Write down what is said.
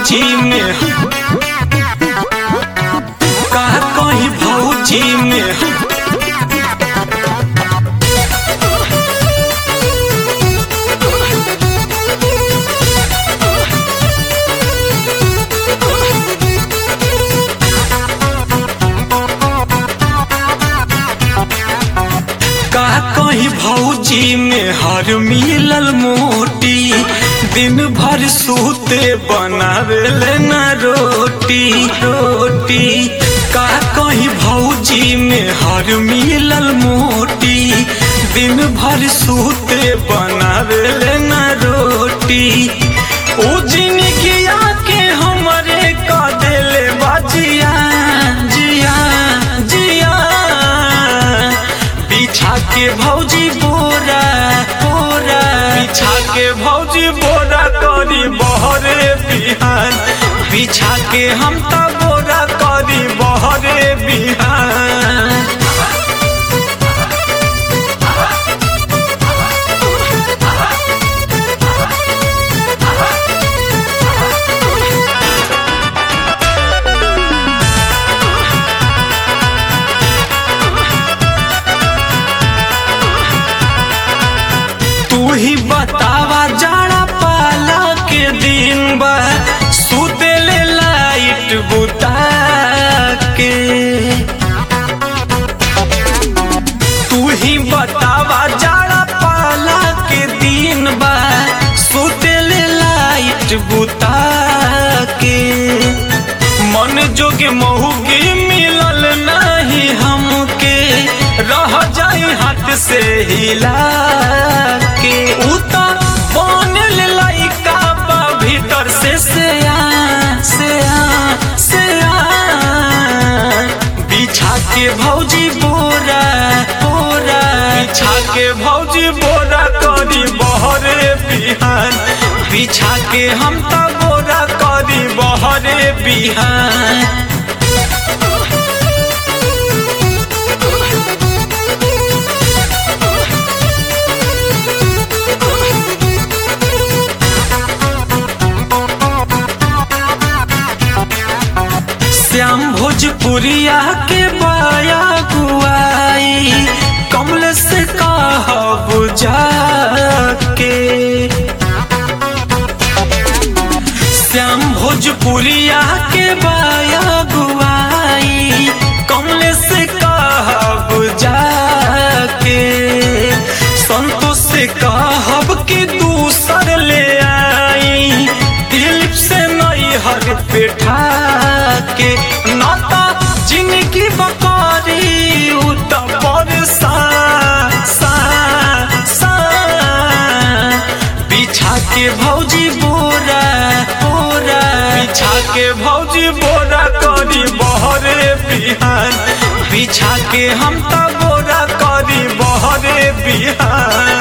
भौजी में का कहीं भौजी में का कहीं भौजी में हर मिलल मोटी दिन भर सूते बनावेले न रोटी रोटी का कहीं भौजी में हर मिलल मोटी दिन भर सूते बनावेले न रोटी ओ जिनगिया के हमरे का देले बाजिया जिया जिया बिछा के भौजी बोरा बोरा बिछा के भौजी बोरा करी बहरे बिहान बिछा के हम त बोरा करी बहरे बिहान तू ही बतावा जाड़ा पाला के दिन बा सुतेले लाइट बुता के तू ही बतावा जाड़ा पाला के दिन बा सुतेले लाइट बुता के मन जोगे महुगे मिलल नहीं हमके रह जाई हाथ से हिला के उता बनल लइका बा भीतर से से आ से आ से आ बिछा के भौजी बोरा बोरा बिछा के भौजी बोरा करी बहरे बिहान बिछा के हम त बोरा करी बहरे बिहान श्याम भोजपुरिया के बाया गुआई कमल से कहब जाके श्याम भोजपुरिया के बाया गुआई कमल से कहब जाके संतोष से कहब कि दूसर ले आई दिलीप से नई हर पेठा के नाता जिनकी बकारी उत पर सा सा सा बिछा के भौजी बोरा बोरा बिछा के भौजी बोरा करी बहरे बिहान बिछा के हम त बोरा करी बहरे बिहान